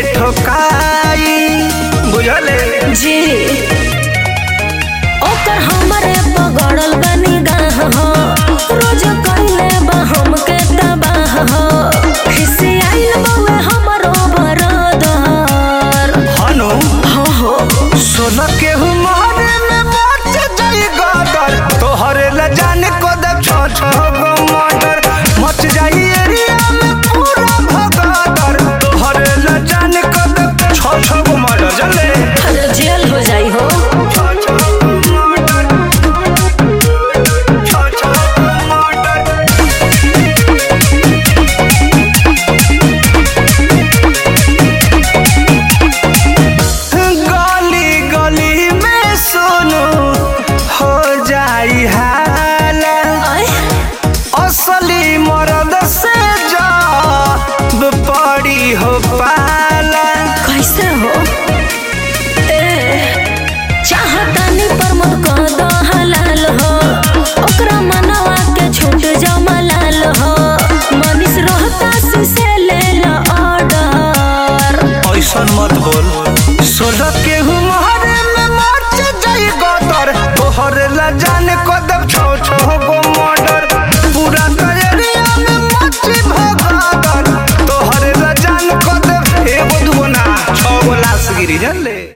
ठोकाई बुझले जी ओकर हमरे पगड़ल बनी गाह हो रोज कइले बा हमके तबाह हो हिस्से आइल बउए हमरो बरदर हनु हो हो सोना के हुमारे में मच जाई गदर तोहरे ल जाने को दे छ छ गो मर्डर मच जाई एरिया में पूरा भगदर तोहरे ल जाने को दे छ छ गो मर्डर जले अरे जेल हो जाई हो छ छ गो मर्डर छ छ गो मर्डर गली गली में सुनो हो जाई हाला आय असली मर्द से जब पड़ी हो पाला कैसे हो ए चाहतानी पर मोर कद हलाल हो ओकरा मनवा के छूट जाओ मलाल हो मनीष रोहता से ले लो ऑर्डर ऐसन मत बोल सोलह के हुमारे में मच जाई गदर तोहरे ला जाने को दब छो छो गो मर्डर पूरा एरिया में मच भगदर तोहरे ला जाने को दब एगो दुगो ना छो गो लाश गिरी जानले